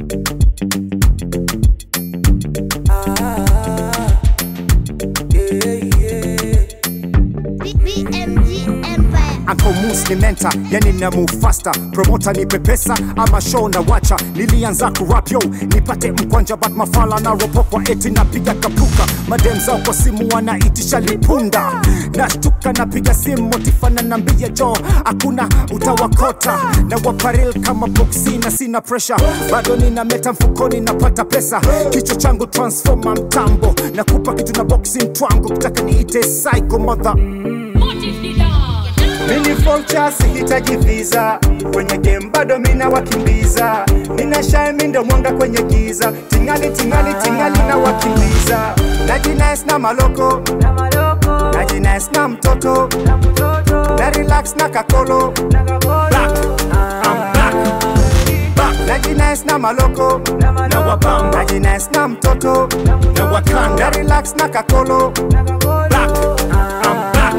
BMG Empire. Uncle Moose ni menta, yani na move faster. Promoter ni pepesa ama show na wacha. Nilianza kurap yo, nipate mkwanja but mafala na ropokwa eti napiga kapuka. Madem zao kwa simu wanaitisha lipunda. Nashtuka napiga simu motifana nambia jo, hakuna utawakota. Na waparil kama boxi na sina pressure. Bado nina meta mfukoni napata pesa. Kichwa changu transformer mtambo. Nakupa kitu na boxing twangu, kutaka niite psycho mother. Mini vulture sihitaji visa kwenye game bado mina wakimbiza nina shine mi ndo mwanga kwenye giza tingali tingali tingali na wakimbiza najines na maloko najines na mtoto na relax na kakolo Back. I'm back. Back. najines na maloko na wabamba najines na mtoto na wakanda na relax na kakolo Back. I'm back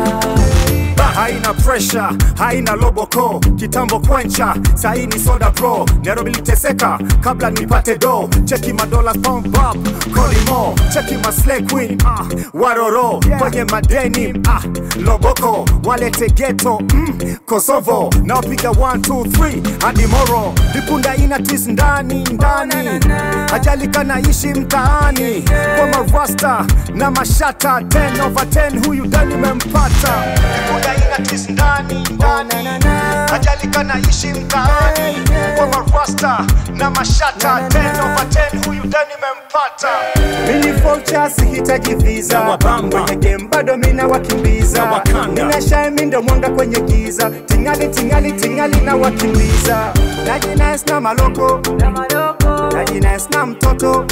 haina pressure haina loboko kitambo kwencha saini soda pro nairobi liteseka kabla nipate do cheki madola pump up kolimo cheki maslay queen ah, waroro kwenye madeni ah, loboko walete geto mm, kosovo naopiga 1 2 3 hadi moro vipunda ina twist ndani ndani ajali kanaishi mtaani kwa marasta na mashata 10 over 10 huyu dani mempata vipunda ina twist ndani ndani ajali kanaishi mtaani kwa marasta na mashata 10 over 10 huyu dani mempata mini vulture sihitaji visa Na wabamba. kwenye game bado mina wakimbiza Na wakanda. nina shine mi ndo mwanga kwenye giza tingali tingali tingali na wakimbiza najines na maloko najines na mtoto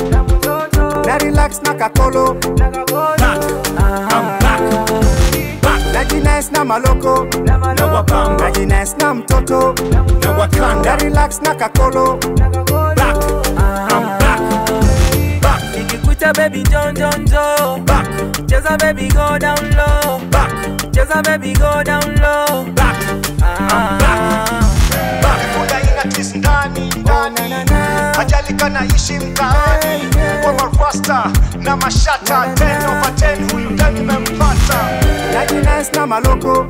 na relax na kakolo Back. I'm back. Back. najines na maloko Na wabamba. najines na mtoto Na na wakanda. relax na kakolo Back. I'm back. Back. Nikikuta baby John John Joe Back. Cheza baby go down low Back. Cheza baby go down low Back. ah. Back. Vipunda ina twist ndani ndani ajali kanaishi mtaani kwa marasta na mashata 10 over 10 huyu ndani mempata najines na maloko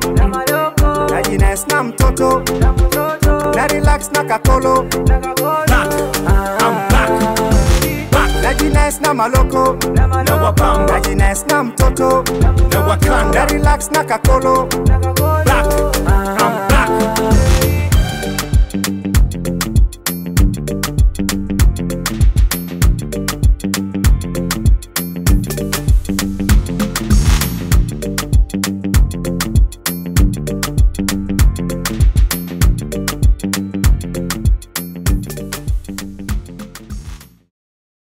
najines na mtoto na relax na kakolo Back. I'm back. Back. najines na maloko Na wabamba. najines na mtoto Na na wakanda. relax na kakolo Back. I'm back.